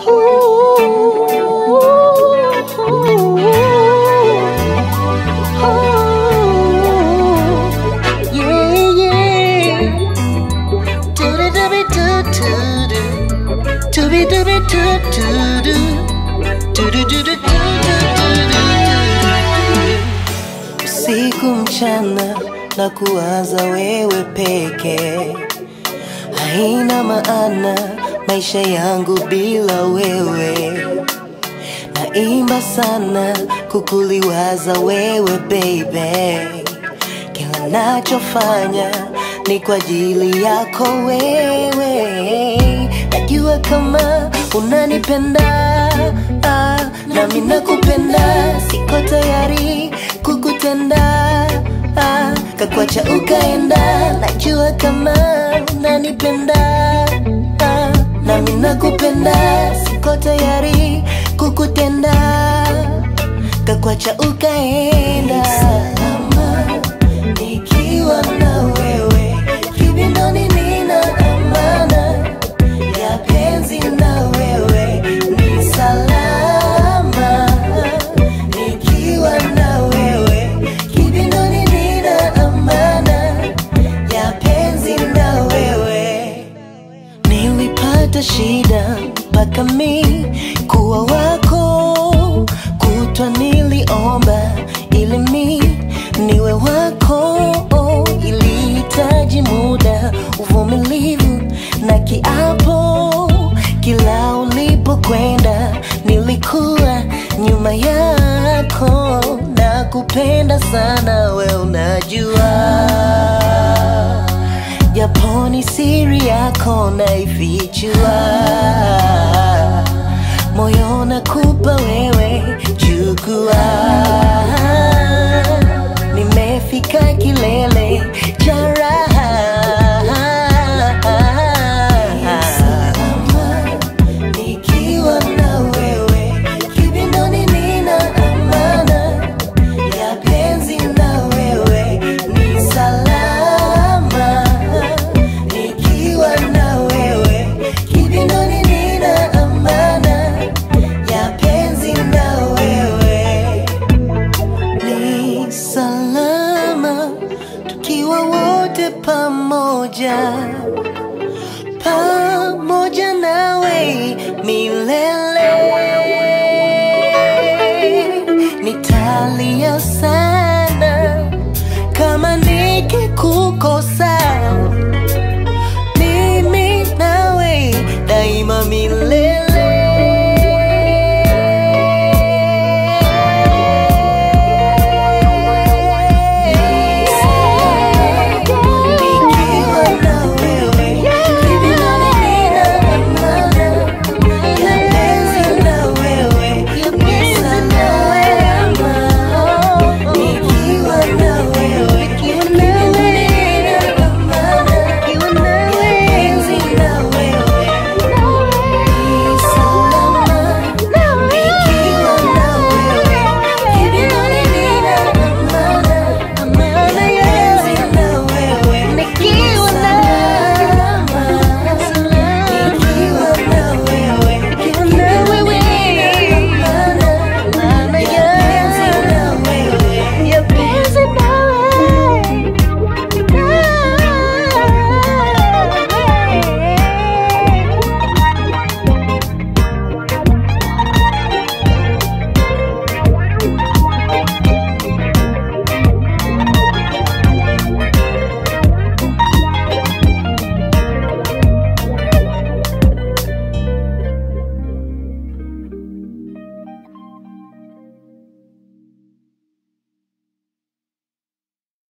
Yeah, yeah. Do-do-do-be-do-do-do. Do-be-do-be-do-do-do. Do-do-do-do-do-do-do-do. Usiku mchana na kuwaza wewe peke, haina maana maisha yangu bila wewe. Naimba sana kukuliwaza wewe baby, kila nachofanya ni kwa ajili yako wewe. Najua kama unanipenda ah, nami nakupenda, siko tayari kukutenda ah, kakwacha ukaenda. Najua kama unanipenda ah, nami nakupenda, siko tayari kukutenda, kakwacha ukaenda. Salama nikiwa na wewe, kibindoni nina amana ya penzi na wewe ni salama nikiwa na wewe kibindoni nina amana ya penzi na wewe nilipata shida mpaka mi kuwa wako kutwa niliomba ili mi niwe wako ilihitaji muda uvumilivu na kiapo kila ulipokwenda nilikuwa nyuma yako na kupenda sana we unajua japo ni siri yako naifichua, moyo nakupa wewe, chukua. Nimefika kilele cha